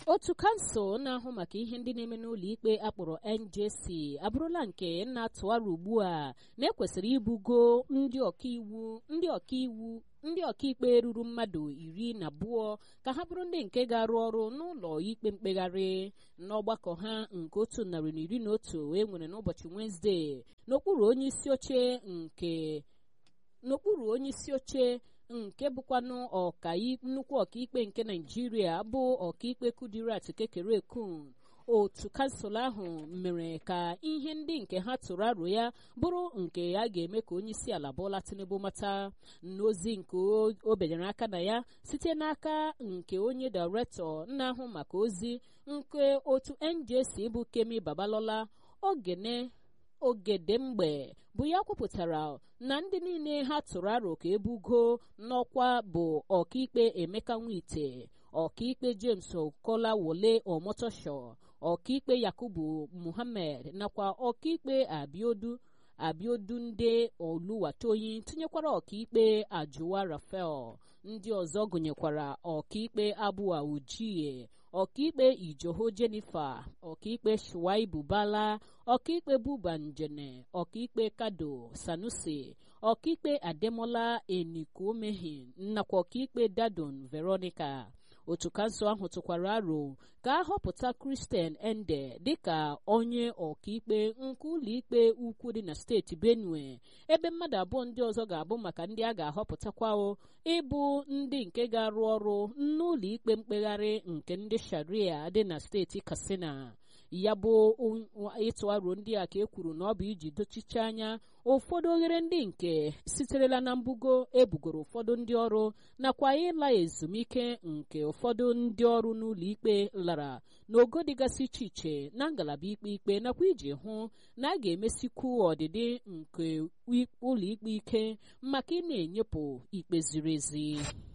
otu kansụl na-ahụ maka ihe ndị na-eme n'ụlọ ikpe akpọrọ njc abụrụla nke na-atụgharị ugbu a na-ekwesịrị ibugo ndị ọkaiwu ndị ọkaiwu ndị ọkaikpe ruru mmadụ iri na abụọ ka ha bụrụ ndị nke ga-arụ ọrụ n'ụlọ ikpe mkpegharị n'ọgbakọ ha nke otu narị na iri na otu e nwere n'ụbọchị wenezdee n'okpuru onye isi oche nke n'okpuru onye isi oche nke bụkwanụ ọka nnukwu ọkaikpe nke naijiria bụ ọkaikpe kudirat kekere kun otu kansụl ahụ mere ka ihe ndị nke ha tụrụ aro ya bụrụ nke a ga-eme ka onye isi ala Bola Tinubu mata n'ozi nke o benyere aka na ya site n'aka nke onye dairektọ na-ahụ maka ozi nke otu NJC bụ Kemi Babalola ogene ogedemgbe bụ ya kwupụtara na ndị niile ha tụrụ aro ka ebugo n'ọkwa bụ ọkaikpe Emeka Nwite ọkaikpe James Okolawole Omotosho ọkaikpe Yakubu Muhammed nakwa ọkaikpe Abiodu Abiodunde Oluwatoyi tinyekwara ọkaikpe Ajuwa Rafael ndị ọzọ gụnyekwara ọkaikpe Abua Ujie ọkaikpe Ijoho Jennifer ọkaikpe Shuaibu Bala ọkaikpe Buba Njene ọkaikpe Kado Sanusi ọkaikpe Ademola Enikumehin nakwa ọkaikpe Dadon Veronica otu kansụl ahụ tụkwara aro ka a họpụta Christian Ende dịka onye ọkaikpe nke ụlọikpe ukwu dị na steeti Benue ebe mmadụ abụọ ndị ọzọ ga-abụ maka ndị a ga-ahọpụtakwa ịbụ ndị nke ga-arụ ọrụ n'ụlọ ikpe mkpegharị nke ndị Sharia dị na steeti Katsina ya bụ ịtụ aro ndị a ka e kwuru na ọ bụ iji dochiche anya ụfọdụ oghere ndị nke siterela na mbugo ebugoro ụfọdụ ndị ọrụ nakwa ịla ezumike nke ụfọdụ ndị ọrụ n'ụlọ ikpe lara n'ogo dịgasị iche iche na ngalaba ikpe ikpe nakwa iji hụ na a ga-emesikwu ọdịdị nke ụlọ ikpe ike maka ị na-enyepụ ikpe ziri ezi